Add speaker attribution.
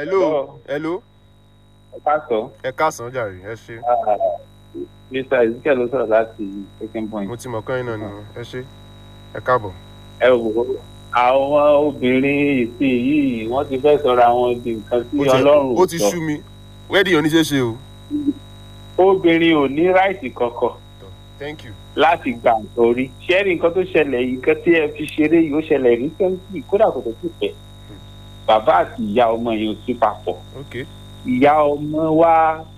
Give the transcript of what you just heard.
Speaker 1: hello hello
Speaker 2: ẹ káàsán
Speaker 1: ẹ káàsán jàre ẹ ṣe
Speaker 2: mr ezekiel ló sọ̀rọ̀ láti second point.
Speaker 1: mo ti mọ̀ kán iná nù ẹ ṣe ẹ káàbọ̀.
Speaker 2: ẹ wò ó àwọn obìnrin ìsìn yìí wọ́n ti fẹ́ sọ̀rọ̀ àwọn di nǹkan tí
Speaker 1: Ó ti-
Speaker 2: ọlọ́run
Speaker 1: ó ti sú mi wedding oníṣẹ́ṣe o
Speaker 2: obìnrin ò ní ráìtì kankan
Speaker 1: thank you.
Speaker 2: láti gbà nítorí ṣẹ́rí nǹkan tó ṣẹlẹ̀ yìí nǹkan tí ẹ fi ṣeré yìí ó ṣẹlẹ̀ recently kódà kò tó ti pẹ́ bàbá àti ìyá ọmọ yẹn ò sí papọ̀
Speaker 1: okay
Speaker 2: ìyá ọmọ wa